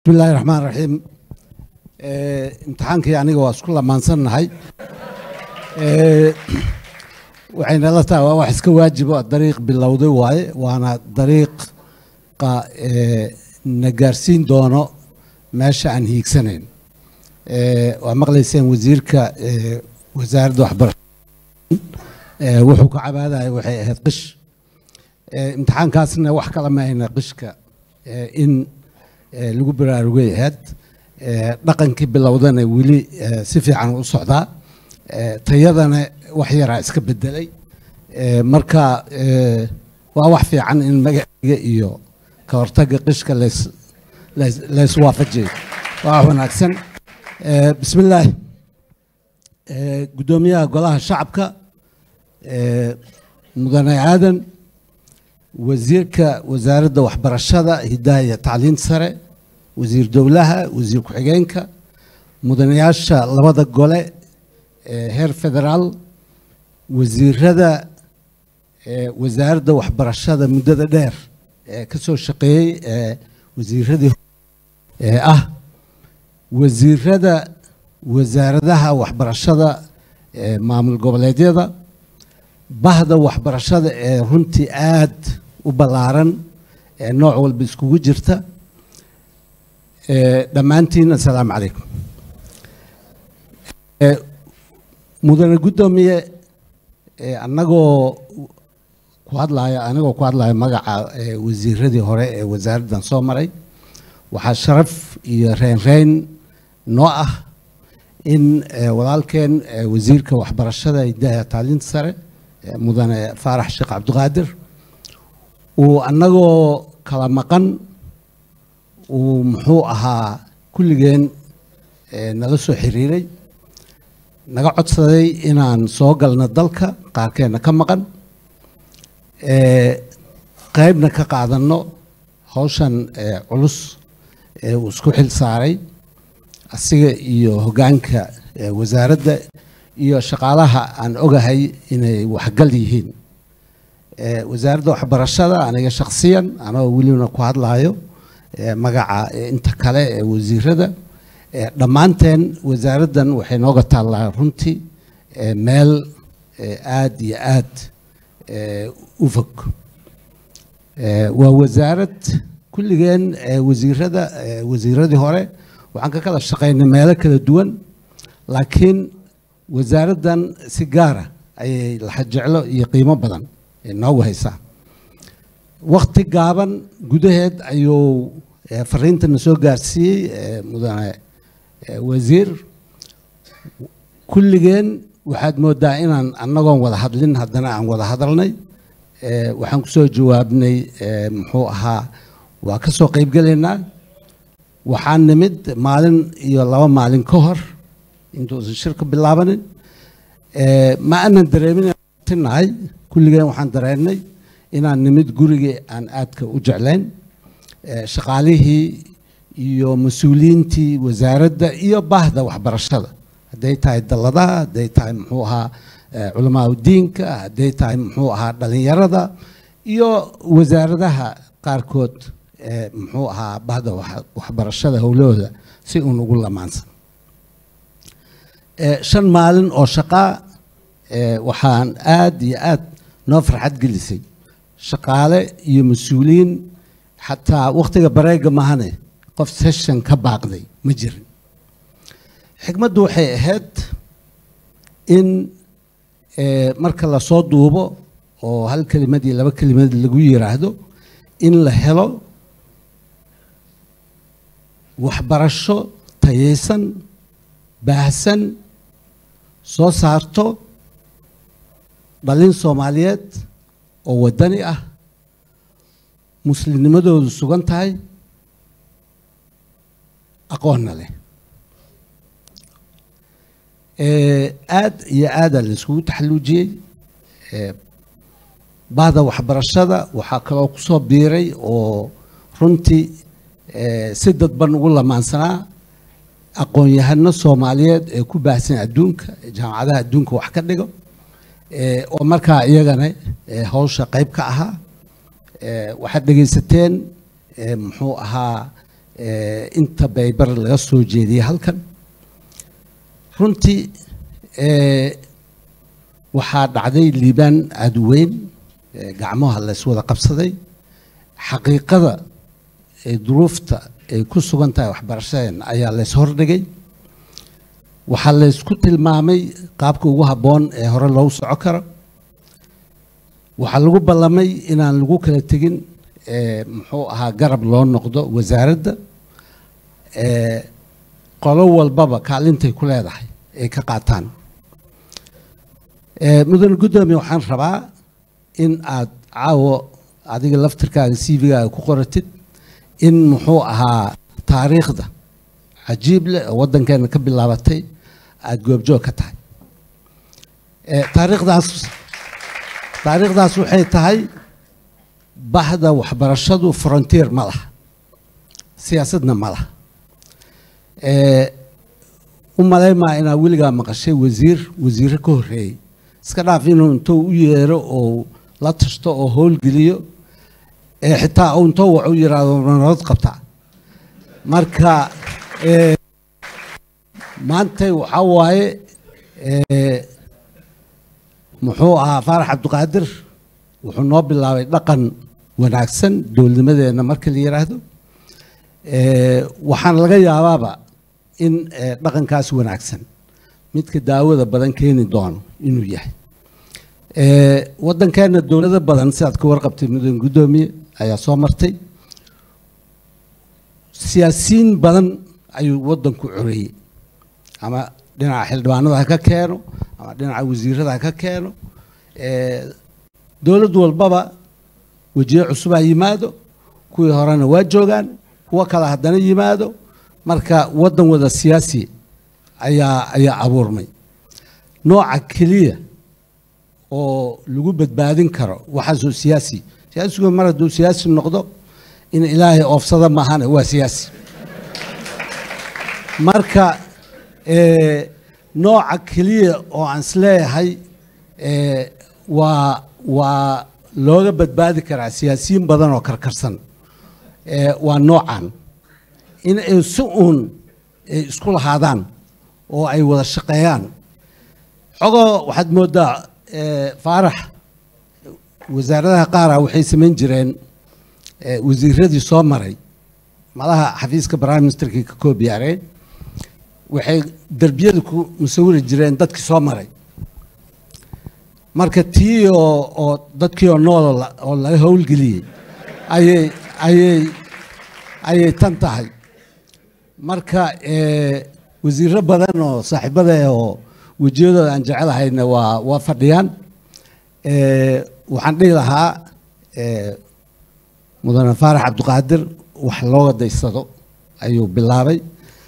bismi illaahi raxmaan raxiim imtixaankii aniga waa isku lamaansannahay waxayna la tahay waa wax iska waajibo dariiq bilowday waaye waana dariiqa na gaarsiin doono meesha aan hiigsanayn waa maqlayseen wasiirka wasaaradda waxbarashada wuxuu ka cabaadaya waxay ahayd qish imtixaankaasna wax kala ma ayna qishka in lagu baraarugay ahayd dhaqankii bilowdana weli si fiican u socdaa tayadana wax yaraa iska bedelay marka waa wax fiican in magaciga iyo ka hortagga qishka layswaafajiyo waa wax wanaagsan bismi illaahi guddoomiyaha golaha shacabka mudane aadan wasiirka wasaaradda waxbarashada hidaha iyo tacliinta sare wasiir dowlaha wasiir ku-xigeenka mudanayaasha labada gole heer federaal wasiirada wasaaradda waxbarashada muddada dheer ee ka soo shaqeeyey ee wasiiradii ah wasiirada wasaaradaha waxbarashada maamul goboleedyada bahda waxbarashada ee runtii aad u ballaaran ee nooc walba iskugu jirta dhammaantiin assalaamu calaykum mudane guddoomiye annagoo ku hadlaya anigoo ku hadlaya magaca wasiiradii hore ee wasaaraddan soo maray waxaa sharaf iyo reynreyn noo ah in walaalkeen wasiirka waxbarashada hidaha tacliinta sare mudane faarax sheekh cabdiqaadir uu annagoo kala maqan uu muxuu ahaa kulligeen nala soo xiriiray naga codsaday inaan soo galno dalka qaarkeenna ka maqan qaybna ka qaadanno hawshan culus ee uu isku xil saaray asiga iyo hoggaanka wasaaradda iyo shaqaalaha aan ogahay inay waxgal yihiin wasaaradda waxbarashada aniga shakhsiyan anoo welibana ku hadlayo magaca inta kale ee wasiirada dhammaanteen wasaaraddan waxay nooga taallaa runtii meel aad iyo aad u fog waa wasaarad kulligeen wasiirada wasiiradii hore waxaan ka kala shaqaynay meelo kala duwan laakiin wasaaraddan si gaara ayay laxajeclo iyo qiimo badan noogu haysaa wakti gaaban gudaheed ayuu fariintana soo gaarsiiyey mudane wasiir kulligeen waxaad moodaa inaan annagoon wada hadlin haddana aan wada hadalnay waxaan kusoo jawaabnay muxuu ahaa waa ka soo qaybgelaynaa waxaan nimid maalin iyo laba maalin ka hor intuusan shirka bilaabanin ma aanan dareeminahay kulligeen waxaan dareennay inaan nimid gurigii aan aadka u jeclayn shaqaalihii iyo mas-uuliyiintii wasaaradda iyo baahda waxbarashada hadday tahay dalladaha hadday tahay muxuu ahaa culamaa udiinka hadday tahay muxuu ahaa dhalinyarada iyo wasaaradaha qaarkood muxuu ahaa bahda waxbarashada howlahooda si uun ugu lamaansan shan maalin oo shaqaa waxaan aad iyo aad noo farxad gelisay shaqaale iyo mas-uuliyiin xataa wakhtiga bareega mahane qof session ka baaqday ma jirin xikmaddu waxay ahayd in marka lasoo duubo oo hal kelimad iyo laba kelimad lagu yiraahdo in la helo waxbarasho tayaysan baahsan soo saarto dhalin soomaaliyeed oo waddani ah muslimnimadoodu sugan tahay aqoonna leh aad iyo aadaa la iskugu taxalluujiyey bahda waxbarashada waxaa kaloo kusoo biiray oo runtii si dadban ugu lamaansanaa aqoon-yahano soomaaliyeed ee ku baahsan adduunka jaamacadaha adduunka wax ka dhigo oo markaa iyagana hawsha qayb ka ahaa waxaad dhegaysateen muxuu ahaa inta baybar laga soo jeediyey halkan runtii waxaa dhacday liibaan aada weyn gacmaha la yswada qabsaday xaqiiqada duruufta ay ku sugan tahay waxbarashadeen ayaa lays hordhigay waxaa laysku tilmaamay qaabka ugu habboon ee hore loogu soco karo waxaa lagu ballamay inaan lagu kala tegin muxuu ahaa garab loo noqdo wasaaradda qolo walbaba kaalintay ku leedahay ay ka qaataan mudane guddoomiye waxaan rabaa in aad caawo adiga laftirkaaga c v-gaaga ku qoratid in muxuu ahaa taariikhda cajiib leh oo waddankeena ka bilaabatay aada goobjoog ka tahay taariikhdaas taariikhdaas waxay tahay bahda waxbarashadu frontier ma laha siyaasadna ma laha u malaymaa inaa weligaa maqashay wasiir wasiire ka horreeyey iska dhaaf inuu intuu u yeero oo la tashto oo howlgeliyo ee xitaa uu intou wax u yiraahdo nabad qabtaa marka maantay waxaa waaye muxuu ahaa faarax cabdiqaadir wuxuu noo bilaabay dhaqan wanaagsan dowladnimadeenna marka la yidhaahdo waxaan laga yaabaaba in dhaqankaas wanaagsan midka daawada badan keeni doono inuu yahay waddankeenna dowlado badan sidaad ka warqabtay mudane guddoomiye ayaa soo martay siyaasiyiin badan ayuu waddanku coreeyey ama dhinaca xildhibaanada ha ka keeno ama dhinaca wasiirada ha ka keeno dowlad walbaba wejiye cusubaa yimaado kuwii horena waa joogaan kuwo kale haddana yimaado marka waddan wada siyaasi ayaa ayaa abuurmay nooca keliya oo lagu badbaadin karo waxaasoo siyaasi siyaasigu mar hadduu siyaasi noqdo in ilaahay oofsada maahane waa siyaasi marka nooca keliya oo aan isleeyahay waa waa looga badbaadi karaa siyaasiyiin badan oo karkarsan waa noocan in ay si uun ay isku lahaadaan oo ay wada shaqeeyaan xogoo waxaad mooddaa faarax wasaaradaha qaara waxay samayn jireen wasiiradii soo maray malaha xafiiska prime ministerkii ka koob yaareen waxay derbiyada ku musawiri jireen dadkii soo maray marka tii oo oo dadkii oo nool oo laga howlgeliyey ayay ayay ayay tan tahay marka wasiiro badan oo saaxiibada oo wejiyadooda aan jecelahayna waa waa fadhiyaan waxaan dhihi lahaa mudane faarax cabdiqaadir wax looga daysado ayuu bilaabay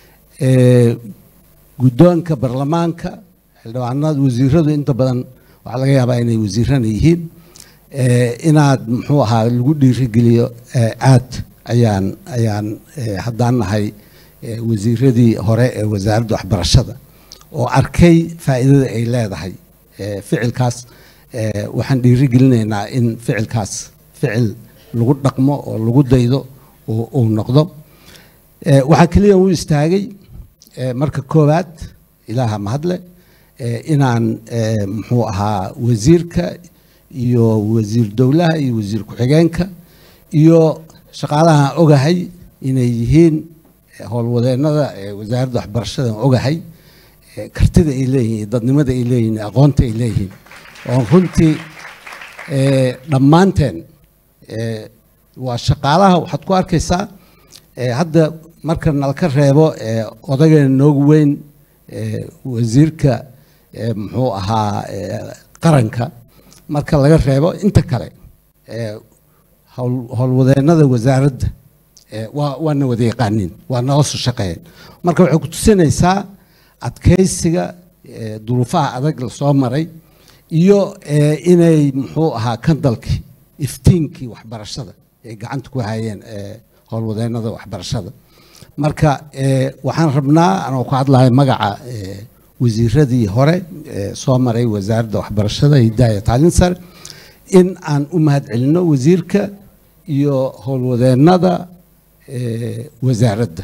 guddoonka baarlamaanka xildhibaanada wasiiradu inta badan waxaa laga yaabaa inay wasiirana yihiin inaad muxuu ahaa lagu dhiirigeliyo aad ayaan ayaan haddaan nahay wasiiradii hore ee wasaaradda waxbarashada oo arkay faa'iidada ay leedahay ficilkaas waxaan dhiirigelinaynaa in ficilkaas ficil lagu dhaqmo oo lagu daydo uu noqdo waxaa keliya u istaagay marka koowaad ilaaha mahadle inaan muxuu ahaa wasiirka iyo wasiir dowlaha iyo wasiir ku-xigeenka iyo shaqaalaha ogahay inay yihiin howlwadeennada wasaaradda waxbarashada ogahay kartida ay leeyihiin dadnimada ay leeyihiin aqoonta ay leeyihiin oo runtii dhammaanteen waa shaqaalaha waxaad ku arkaysaa hadda marka nalka reebo odageena noogu weyn wasiirka muxuu ahaa qaranka marka laga reebo inta kale howlwadeennada wasaaradda waa waana wada yaqaaniin waa nala soo shaqeeyeen marka waxay ku tusinaysaa adkaysiga duruufaha adag lasoo maray iyo inay muxuu ahaa kandalkii iftiinkii waxbarashada ay gacanta ku hayeen howlwadeennada waxbarashada marka waxaan rabnaa anoo ku hadlahay magaca wasiiradii hore soo maray wasaaradda waxbarashada hidaaya tacliin sare in aan u mahad celinno wasiirka iyo howlwadeennada wasaaradda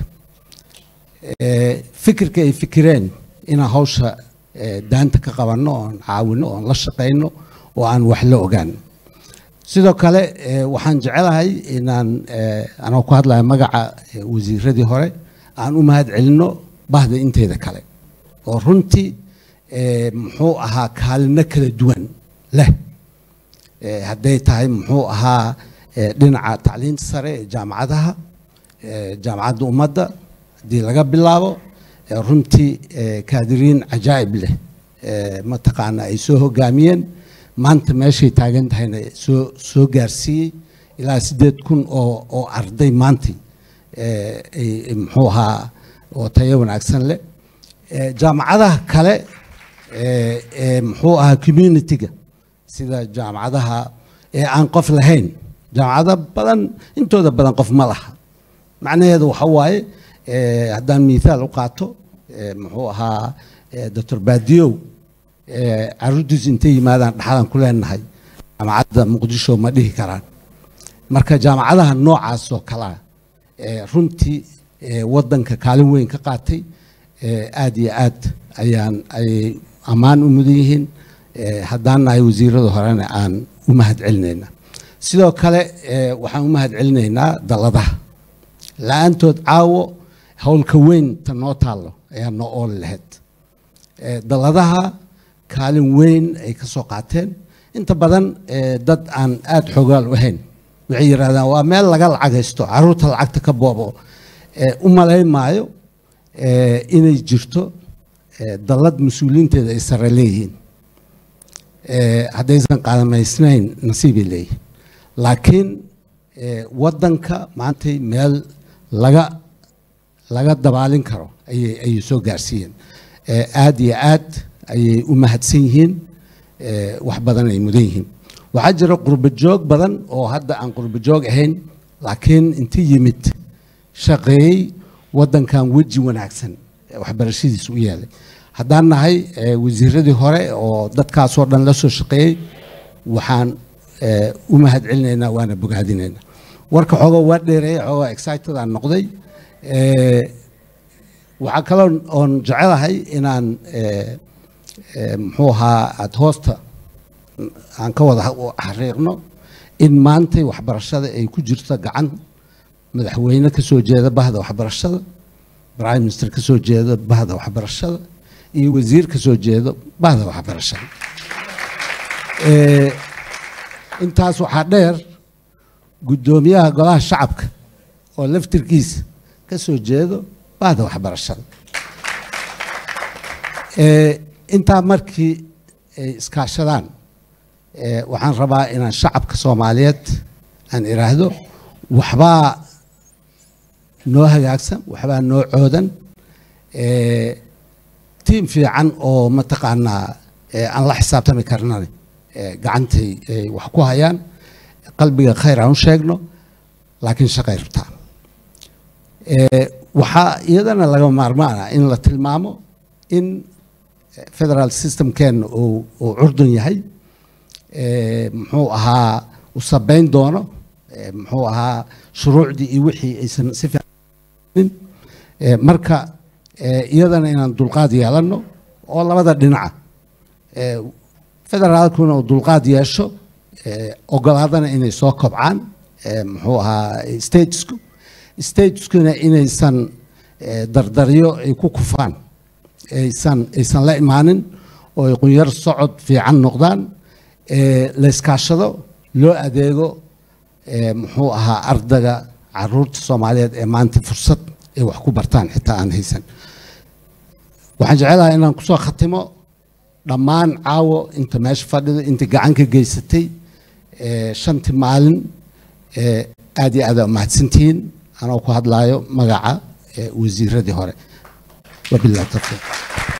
fikirka ay fikireen inaan hawsha daanta ka qabanno oon caawino oon la shaqayno oo aan wax la ogaan sidoo kale waxaan jecelahay inaan anoo ku hadlaya magaca wasiiradii hore aan u mahad celinno bahda inteeda kale oo runtii muxuu ahaa kaalino kala duwan leh hadday tahay muxuu ahaa dhinaca tacliinta sare ee jaamacadaha jaamacadda ummadda haddii laga bilaabo runtii kaadiriin cajaa'ib leh mataqaana ay soo hogaamiyeen maanta meeshay taagan tahayna soo soo gaarsiiyey ilaa siddeed kun oo oo arday maanta muxuu ahaa oo tayo wanaagsan leh jaamacadaha kale ee muxuu ahaa communitiga sida jaamacadaha ee aan qof lahayn jaamacado badan intooda badan qof ma laha macnaheedu waxa waaye haddaan mithaal u qaato muxuu ahaa doctor baadiyow caruurtiis intay yimaadaan dhaxadan ku leenahay jaamacadda muqdisho ma dhihi karaan marka jaamacadaha noocaas oo kalea runtii waddanka kaalin weyn ka qaatay aad iyo aad ayaan ayay ammaan u mudan yihiin haddaan nahay wasiirada horena aan u mahad celinaynaa sidoo kale waxaan u mahad celinaynaa dalladaha la-aantood caawo howlka weyn ta noo taallo ayaa noo ooli lahayd dalladaha kaalin weyn ay ka soo qaateen inta badan dad aan aada xoogaal u ahayn waxay yidhahdaan waa meel laga lacagaysto caruurta lacagta ka boobo u malayn maayo inay jirto dallad mas-uuliyiinteeda ay sare leeyihiin haddaysan qaadamaysnayn nasiibay leeyihiin laakiin waddanka maantay meel laga laga dabaalin karo ayay ayay soo gaarsiiyeen aada iyo aad ayay u mahadsan yihiin wax badan ay mudan yihiin waxaa jira qurbo joog badan oo hadda aan qurbo joog ahayn laakiin inti yimid shaqeeyey waddankan weji wanaagsan waxbarashadiisa u yeelay haddaan nahay wasiiradii hore oo dadkaasoo dhan la soo shaqeeyey waxaan u mahad celinaynaa waana bogaadinaynaa warka xoogaa waa dheereeyay xoogaa excited aan noqday waxaa kaloo oon jecelahay inaan muxuu ahaa aada hoosta aan ka wada xariiqno in maantay waxbarashada ay ku jirto gacan madaxweyne ka soo jeeda bahda waxbarashada prime minister ka soo jeeda bahda waxbarashada iyo wasiir ka soo jeeda bahda waxbarashada intaas waxaa dheer guddoomiyaha golaha shacabka oo laftirkiisa ka soo jeedo bahda waxbarashada intaa markii ay iskaashadaan waxaan rabaa inaan shacabka soomaaliyeed aan iraahdo waxbaa noo hagaagsan waxbaa noo coodan tiim fiican oo mataqaanaa aan la xisaabtami karnan gacantay wax ku hayaan qalbiga khayr aan u sheegno laakiin shaqay rabtaa waxaa iyadana laga maarmaana in la tilmaamo in federal systemkeenna uu uu curdun yahay muxuu ahaa u sabeyn doono muxuu ahaa shuruucdii iyo wixii aysan si fiican marka iyadana inaan dulqaad yeelanno oo labada dhinaca federaalkuna uu dulqaad yeesho ogolaadana inay soo kobcaan muxuu ahaa statesku stateskuna inaysan dardaryo ay ku kufaan aysan aysan la imaanin oo ay qunyar socod fiican noqdaan la iskaashado loo adeego muxuu ahaa ardaga caruurta soomaaliyeed ee maanta fursad ay wax ku bartaan xitaa aan haysan waxaan jecelahay inaan kusoo khatimo dhammaan caawo inta meesha fadhida inta gacan ka geysatay shantii maalin aad iyo aad aa mahadsantihiin anoo ku hadlaayo magaca wasiiradii hore wabillahi tawfiiq